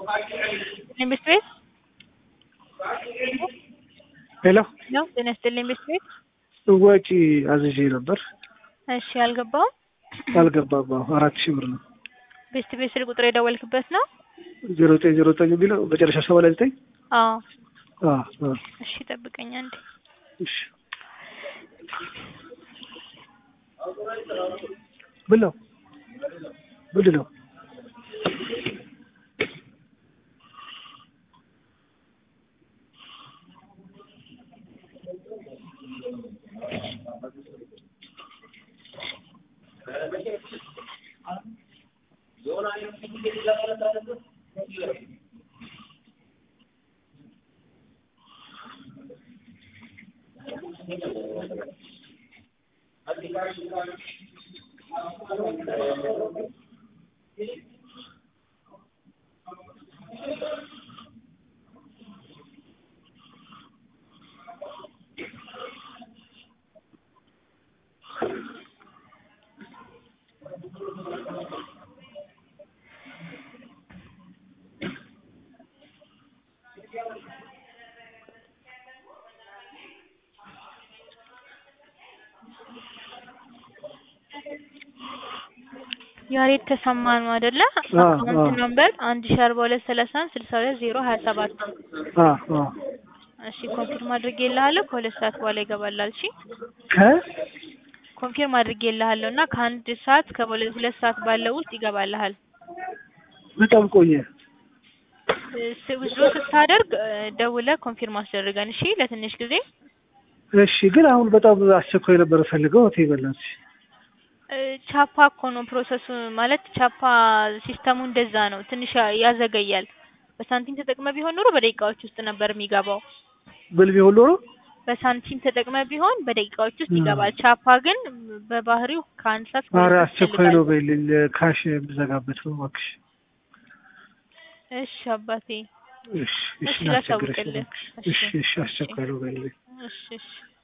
ኢንቨስት ቤት ሄሎ ነው። ጤና ይስጥልኝ ኢንቨስት ቤት። ወጪ አዝዤ ነበር እሺ፣ አልገባውም። አልገባም። አዎ፣ አራት ሺህ ብር ነው። ቤስት ቤት ስልክ ቁጥር የደወልክበት ነው? ዜሮ ዘጠኝ ዜሮ ዘጠኝ የሚለው መጨረሻ ሰባ ላይ ዘጠኝ አዎ። አዎ፣ አዎ። እሺ፣ ጠብቀኝ አንዴ። እሺ ምን ነው ምንድን ነው? ያሬድ ተሰማ ነው አይደለ? አዎ፣ አካውንት አዎ። ነምበር አንድ ሺ አርባ ሁለት ሰላሳ አንድ ስልሳ ሁለት ዜሮ ሀያ ሰባት አዎ፣ አዎ። እሺ ኮንፊርም አድርጌልሃለሁ። ከሁለት ሰዓት በኋላ ይገባላል። እሺ ከ ኮንፊርም አድርጌልሃለሁ እና ከአንድ ሰዓት ከሁለት ሁለት ሰዓት ባለው ውስጥ ይገባልሃል። በጣም ቆየ። ውዝሮ ስታደርግ እ፣ ደውለህ ኮንፊርም አስደርገን እሺ። ለትንሽ ጊዜ እሺ፣ ግን አሁን በጣም አስቸኳይ ነበር ፈልገው ሆቴ በላት እ፣ ቻፓ እኮ ነው ፕሮሰሱ ማለት ቻፓ ሲስተሙ እንደዛ ነው። ትንሽ ያ- ያዘገያል። በሳንቲም ተጠቅመ ቢሆን ኖሮ በደቂቃዎች ውስጥ ነበር የሚገባው። ብል ቢሆን ኖሮ በሳንቲም ተጠቅመ ቢሆን በደቂቃዎች ውስጥ እ። ይገባል። ቻፓ ግን በባህሪው ከአንድ ሰዓት እስከ ኧረ ሁለት ሰዓት አስቸኳይ ነው ይፈልጋል። በይልኝ። ካሽ የምዘጋበት ነው እባክሽ። እሺ አባቴ እሺ፣ እሺ፣ እሺ፣ ላስቸግረሽ ላሳውቅልህ። እባክሽ። እሺ፣ እሺ፣ አስቸኳይ ነው በይልኝ። እሺ እሺ